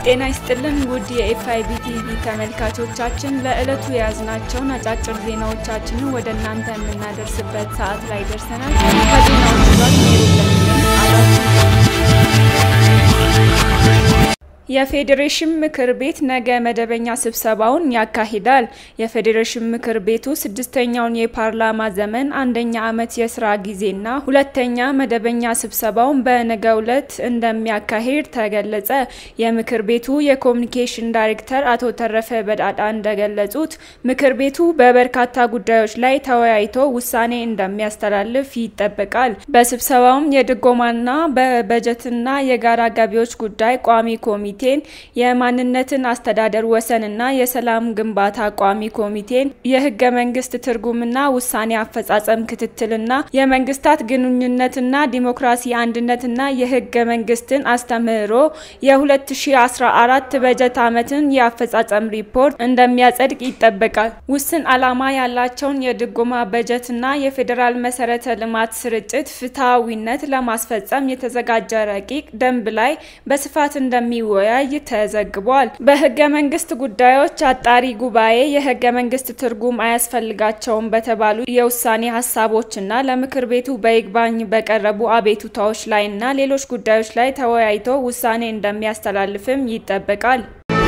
ጤና ይስጥልን ውድ የኤፍአይቢ ቲቪ ተመልካቾቻችን ለዕለቱ የያዝናቸውን አጫጭር ዜናዎቻችንን ወደ እናንተ የምናደርስበት ሰዓት ላይ ደርሰናል። ከዜናዎቹ ጋር ሜሩ ለሚለን አብራችን የፌዴሬሽን ምክር ቤት ነገ መደበኛ ስብሰባውን ያካሂዳል። የፌዴሬሽን ምክር ቤቱ ስድስተኛውን የፓርላማ ዘመን አንደኛ ዓመት የስራ ጊዜና ሁለተኛ መደበኛ ስብሰባውን በነገው ዕለት እንደሚያካሂድ ተገለጸ። የምክር ቤቱ የኮሚኒኬሽን ዳይሬክተር አቶ ተረፈ በዳዳ እንደገለጹት ምክር ቤቱ በበርካታ ጉዳዮች ላይ ተወያይቶ ውሳኔ እንደሚያስተላልፍ ይጠበቃል። በስብሰባውም የድጎማና በበጀትና የጋራ ገቢዎች ጉዳይ ቋሚ ኮሚቴ ኮሚቴን የማንነትን አስተዳደር ወሰንና የሰላም ግንባታ ቋሚ ኮሚቴን የህገ መንግስት ትርጉምና ውሳኔ አፈጻጸም ክትትልና የመንግስታት ግንኙነትና ዲሞክራሲ አንድነትና የህገ መንግስትን አስተምህሮ የ2014 በጀት ዓመትን የአፈጻጸም ሪፖርት እንደሚያጸድቅ ይጠበቃል። ውስን ዓላማ ያላቸውን የድጎማ በጀትና የፌዴራል መሰረተ ልማት ስርጭት ፍትሐዊነት ለማስፈጸም የተዘጋጀ ረቂቅ ደንብ ላይ በስፋት እንደሚወ ያይ ተዘግቧል። በህገ መንግስት ጉዳዮች አጣሪ ጉባኤ የህገ መንግስት ትርጉም አያስፈልጋቸውም በተባሉ የውሳኔ ሀሳቦችና ለምክር ቤቱ በይግባኝ በቀረቡ አቤቱታዎች ላይና ሌሎች ጉዳዮች ላይ ተወያይቶ ውሳኔ እንደሚያስተላልፍም ይጠበቃል።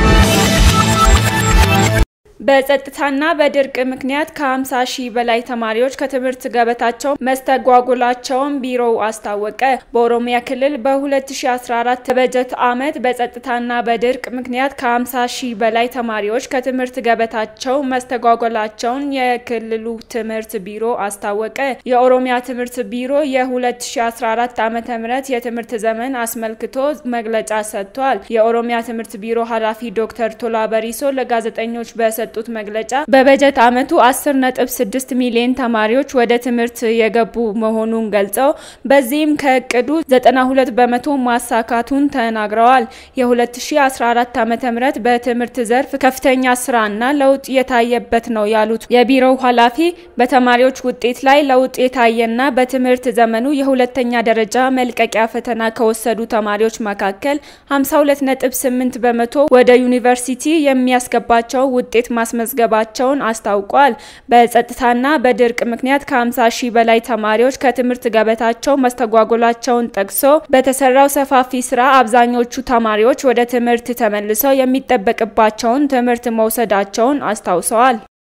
በጸጥታና በድርቅ ምክንያት ከ50 ሺህ በላይ ተማሪዎች ከትምህርት ገበታቸው መስተጓጎላቸውን ቢሮው አስታወቀ። በኦሮሚያ ክልል በ2014 በጀት ዓመት በጸጥታና በድርቅ ምክንያት ከ50 ሺህ በላይ ተማሪዎች ከትምህርት ገበታቸው መስተጓጎላቸውን የክልሉ ትምህርት ቢሮ አስታወቀ። የኦሮሚያ ትምህርት ቢሮ የ2014 ዓ.ም የትምህርት ዘመን አስመልክቶ መግለጫ ሰጥቷል። የኦሮሚያ ትምህርት ቢሮ ኃላፊ ዶክተር ቶላ በሪሶ ለጋዜጠኞች በሰ የሰጡት መግለጫ በበጀት ዓመቱ 10.6 ሚሊዮን ተማሪዎች ወደ ትምህርት የገቡ መሆኑን ገልጸው በዚህም ከእቅዱ 92 በመቶ ማሳካቱን ተናግረዋል። የ2014 ዓ.ም በትምህርት ዘርፍ ከፍተኛ ስራና ለውጥ የታየበት ነው ያሉት የቢሮው ኃላፊ በተማሪዎች ውጤት ላይ ለውጥ የታየና በትምህርት ዘመኑ የሁለተኛ ደረጃ መልቀቂያ ፈተና ከወሰዱ ተማሪዎች መካከል 52.8 በመቶ ወደ ዩኒቨርሲቲ የሚያስገባቸው ውጤት ማስመዝገባቸውን አስታውቋል። በጸጥታና በድርቅ ምክንያት ከ50 ሺህ በላይ ተማሪዎች ከትምህርት ገበታቸው መስተጓጎላቸውን ጠቅሶ በተሰራው ሰፋፊ ስራ አብዛኞቹ ተማሪዎች ወደ ትምህርት ተመልሰው የሚጠበቅባቸውን ትምህርት መውሰዳቸውን አስታውሰዋል።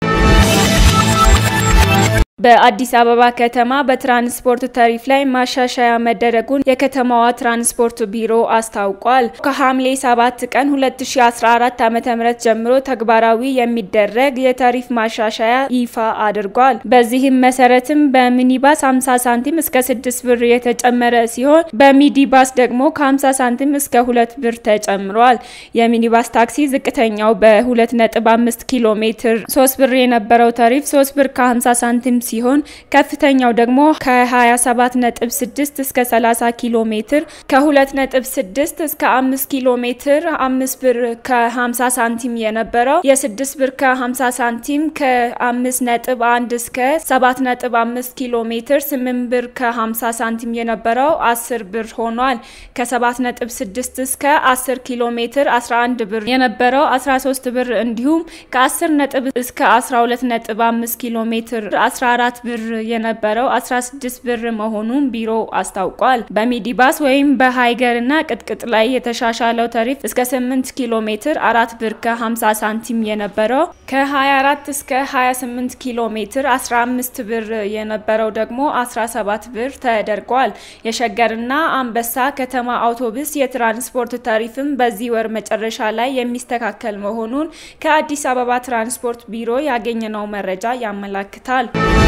በአዲስ አበባ ከተማ በትራንስፖርት ታሪፍ ላይ ማሻሻያ መደረጉን የከተማዋ ትራንስፖርት ቢሮ አስታውቋል። ከሐምሌ 7 ቀን 2014 ዓ.ም ጀምሮ ተግባራዊ የሚደረግ የታሪፍ ማሻሻያ ይፋ አድርጓል። በዚህም መሰረትም በሚኒባስ 50 ሳንቲም እስከ 6 ብር የተጨመረ ሲሆን በሚዲባስ ደግሞ ከ50 ሳንቲም እስከ 2 ብር ተጨምሯል። የሚኒባስ ታክሲ ዝቅተኛው በ2.5 ኪሎ ሜትር 3 ብር የነበረው ታሪፍ 3 ብር ከ50 ሳንቲም ሲሆን ከፍተኛው ደግሞ ከ27.6 እስከ 30 ኪሎ ሜትር ከ2.6 እስከ 5 ኪሎ ሜትር 5 ብር ከ50 ሳንቲም የነበረው የ6 ብር ከ50 ሳንቲም ከ5.1 እስከ 7.5 ኪሎ ሜትር 8 ብር ከ50 ሳንቲም የነበረው 10 ብር ሆኗል። ከ7.6 እስከ 10 ኪሎ ሜትር 11 ብር የነበረው 13 ብር እንዲሁም ከ10 ነጥብ እስከ 12.5 ኪሎ ሜትር 14 ብር የነበረው 16 ብር መሆኑን ቢሮ አስታውቋል። በሚዲባስ ወይም በሃይገር እና ቅጥቅጥ ላይ የተሻሻለው ታሪፍ እስከ 8 ኪሎ ሜትር 4 ብር ከ50 ሳንቲም የነበረው ከ24 እስከ 28 ኪሎ ሜትር 15 ብር የነበረው ደግሞ 17 ብር ተደርጓል። የሸገርና አንበሳ ከተማ አውቶቡስ የትራንስፖርት ታሪፍም በዚህ ወር መጨረሻ ላይ የሚስተካከል መሆኑን ከአዲስ አበባ ትራንስፖርት ቢሮ ያገኘነው መረጃ ያመላክታል።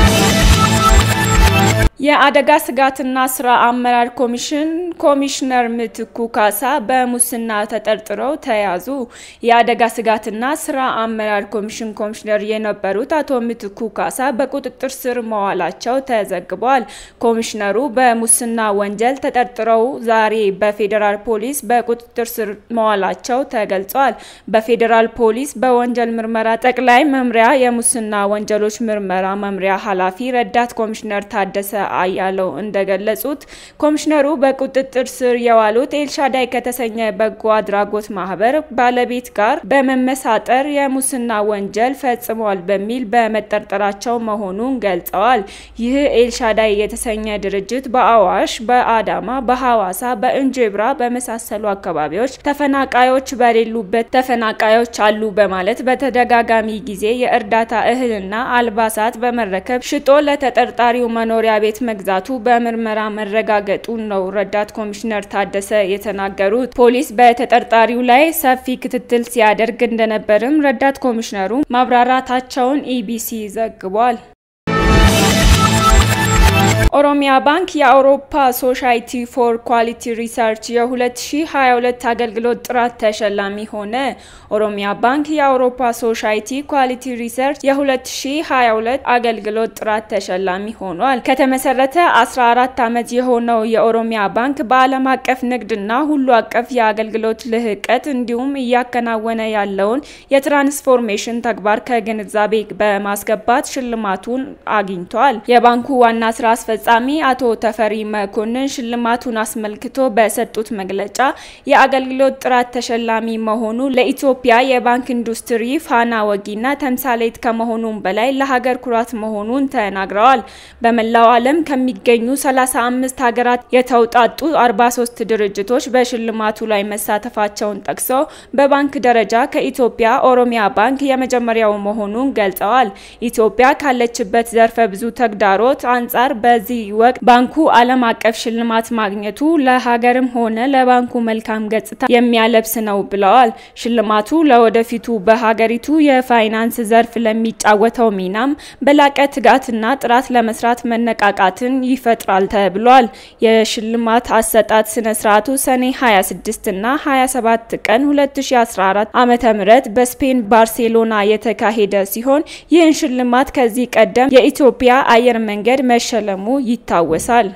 የአደጋ ስጋትና ስራ አመራር ኮሚሽን ኮሚሽነር ምትኩ ካሳ በሙስና ተጠርጥረው ተያዙ። የአደጋ ስጋትና ስራ አመራር ኮሚሽን ኮሚሽነር የነበሩት አቶ ምትኩ ካሳ በቁጥጥር ስር መዋላቸው ተዘግቧል። ኮሚሽነሩ በሙስና ወንጀል ተጠርጥረው ዛሬ በፌዴራል ፖሊስ በቁጥጥር ስር መዋላቸው ተገልጿል። በፌዴራል ፖሊስ በወንጀል ምርመራ ጠቅላይ መምሪያ የሙስና ወንጀሎች ምርመራ መምሪያ ኃላፊ ረዳት ኮሚሽነር ታደሰ ታደሰ አያለው እንደገለጹት ኮሚሽነሩ በቁጥጥር ስር የዋሉት ኤልሻዳይ ከተሰኘ በጎ አድራጎት ማህበር ባለቤት ጋር በመመሳጠር የሙስና ወንጀል ፈጽሟል በሚል በመጠርጠራቸው መሆኑን ገልጸዋል። ይህ ኤልሻዳይ የተሰኘ ድርጅት በአዋሽ፣ በአዳማ፣ በሐዋሳ፣ በእንጅብራ በመሳሰሉ አካባቢዎች ተፈናቃዮች በሌሉበት ተፈናቃዮች አሉ በማለት በተደጋጋሚ ጊዜ የእርዳታ እህልና አልባሳት በመረከብ ሽጦ ለተጠርጣሪው መኖሪያ ቤት መግዛቱ በምርመራ መረጋገጡን ነው ረዳት ኮሚሽነር ታደሰ የተናገሩት። ፖሊስ በተጠርጣሪው ላይ ሰፊ ክትትል ሲያደርግ እንደነበርም ረዳት ኮሚሽነሩ ማብራራታቸውን ኢቢሲ ዘግቧል። ኦሮሚያ ባንክ የአውሮፓ ሶሳይቲ ፎር ኳሊቲ ሪሰርች የ2022 አገልግሎት ጥራት ተሸላሚ ሆነ። ኦሮሚያ ባንክ የአውሮፓ ሶሳይቲ ኳሊቲ ሪሰርች የ2022 አገልግሎት ጥራት ተሸላሚ ሆኗል። ከተመሰረተ 14 ዓመት የሆነው የኦሮሚያ ባንክ በዓለም አቀፍ ንግድና ሁሉ አቀፍ የአገልግሎት ልህቀት እንዲሁም እያከናወነ ያለውን የትራንስፎርሜሽን ተግባር ከግንዛቤ በማስገባት ሽልማቱን አግኝቷል። የባንኩ ዋና ስራ አስፈጻሚ አቶ ተፈሪ መኮንን ሽልማቱን አስመልክቶ በሰጡት መግለጫ የአገልግሎት ጥራት ተሸላሚ መሆኑ ለኢትዮጵያ የባንክ ኢንዱስትሪ ፋና ወጊና ተምሳሌት ከመሆኑም በላይ ለሀገር ኩራት መሆኑን ተናግረዋል። በመላው ዓለም ከሚገኙ 35 ሀገራት የተውጣጡ 43 ድርጅቶች በሽልማቱ ላይ መሳተፋቸውን ጠቅሰው በባንክ ደረጃ ከኢትዮጵያ ኦሮሚያ ባንክ የመጀመሪያው መሆኑን ገልጸዋል። ኢትዮጵያ ካለችበት ዘርፈ ብዙ ተግዳሮት አንጻር በዚህ ወቅት ባንኩ ዓለም አቀፍ ሽልማት ማግኘቱ ለሀገርም ሆነ ለባንኩ መልካም ገጽታ የሚያለብስ ነው ብለዋል። ሽልማቱ ለወደፊቱ በሀገሪቱ የፋይናንስ ዘርፍ ለሚጫወተው ሚናም በላቀ ትጋትና ጥራት ለመስራት መነቃቃትን ይፈጥራል ተብሏል። የሽልማት አሰጣጥ ስነ ስርዓቱ ሰኔ 26 እና 27 ቀን 2014 ዓ.ም በስፔን ባርሴሎና የተካሄደ ሲሆን ይህን ሽልማት ከዚህ ቀደም የኢትዮጵያ አየር መንገድ መሸለሙ ይታወሳል።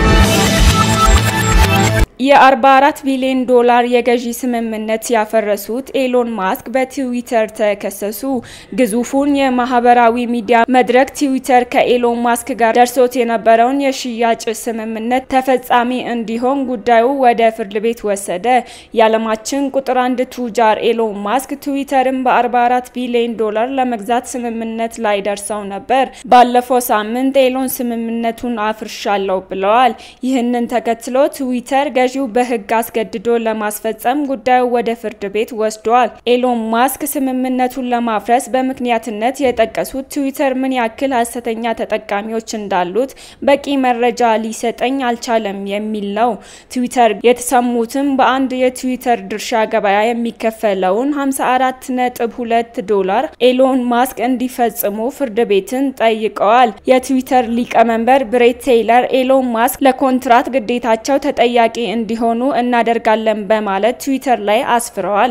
የ44 ቢሊዮን ዶላር የገዢ ስምምነት ያፈረሱት ኤሎን ማስክ በትዊተር ተከሰሱ። ግዙፉን የማህበራዊ ሚዲያ መድረክ ትዊተር ከኤሎን ማስክ ጋር ደርሶት የነበረውን የሽያጭ ስምምነት ተፈጻሚ እንዲሆን ጉዳዩ ወደ ፍርድ ቤት ወሰደ። የዓለማችን ቁጥር አንድ ቱጃር ኤሎን ማስክ ትዊተርን በ44 ቢሊዮን ዶላር ለመግዛት ስምምነት ላይ ደርሰው ነበር። ባለፈው ሳምንት ኤሎን ስምምነቱን አፍርሻለሁ ብለዋል። ይህንን ተከትሎ ትዊተር ገዢው በሕግ አስገድዶ ለማስፈጸም ጉዳዩ ወደ ፍርድ ቤት ወስዷል። ኤሎን ማስክ ስምምነቱን ለማፍረስ በምክንያትነት የጠቀሱት ትዊተር ምን ያክል ሀሰተኛ ተጠቃሚዎች እንዳሉት በቂ መረጃ ሊሰጠኝ አልቻለም የሚል ነው። ትዊተር የተሰሙትም በአንድ የትዊተር ድርሻ ገበያ የሚከፈለውን 54.2 ዶላር ኤሎን ማስክ እንዲፈጽሙ ፍርድ ቤትን ጠይቀዋል። የትዊተር ሊቀመንበር ብሬት ቴይለር ኤሎን ማስክ ለኮንትራት ግዴታቸው ተጠያቂ እንዲሆኑ እናደርጋለን በማለት ትዊተር ላይ አስፍረዋል።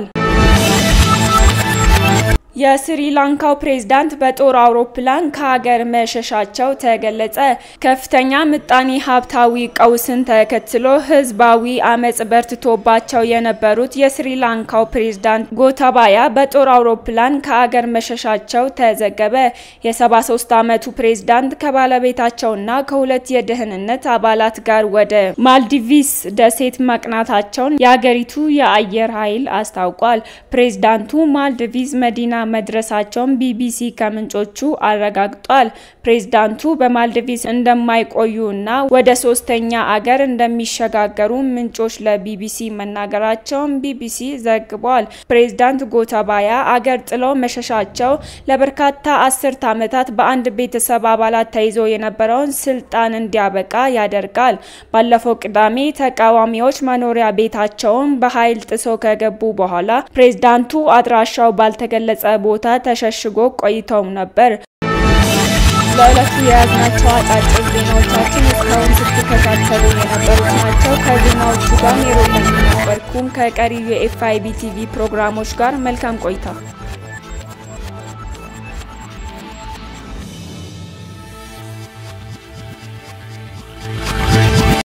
የስሪላንካው ፕሬዝዳንት በጦር አውሮፕላን ከሀገር መሸሻቸው ተገለጸ። ከፍተኛ ምጣኔ ሀብታዊ ቀውስን ተከትሎ ህዝባዊ አመጽ በርትቶባቸው የነበሩት የስሪላንካው ፕሬዝዳንት ጎታባያ በጦር አውሮፕላን ከሀገር መሸሻቸው ተዘገበ። የ73 ዓመቱ ፕሬዝዳንት ከባለቤታቸውና ከሁለት የደህንነት አባላት ጋር ወደ ማልዲቪስ ደሴት ማቅናታቸውን የአገሪቱ የአየር ኃይል አስታውቋል። ፕሬዝዳንቱ ማልዲቪስ መዲና መድረሳቸውን ቢቢሲ ከምንጮቹ አረጋግጧል። ፕሬዝዳንቱ በማልዲቪስ እንደማይቆዩ እና ወደ ሶስተኛ አገር እንደሚሸጋገሩ ምንጮች ለቢቢሲ መናገራቸውን ቢቢሲ ዘግቧል። ፕሬዝዳንት ጎታባያ አገር ጥለው መሸሻቸው ለበርካታ አስርት ዓመታት በአንድ ቤተሰብ አባላት ተይዞ የነበረውን ስልጣን እንዲያበቃ ያደርጋል። ባለፈው ቅዳሜ ተቃዋሚዎች መኖሪያ ቤታቸውን በኃይል ጥሰው ከገቡ በኋላ ፕሬዝዳንቱ አድራሻው ባልተገለጸ ቦታ ተሸሽጎ ቆይተው ነበር። ለዕለቱ የያዝናቸው አጫጭር ዜናዎቻችን እስካሁን ስትከታተሉ የነበሩት ናቸው። ከዜናዎቹ ጋር ሜሮን ነበርኩም። ከቀሪ የኤፍአይቢ ቲቪ ፕሮግራሞች ጋር መልካም ቆይታ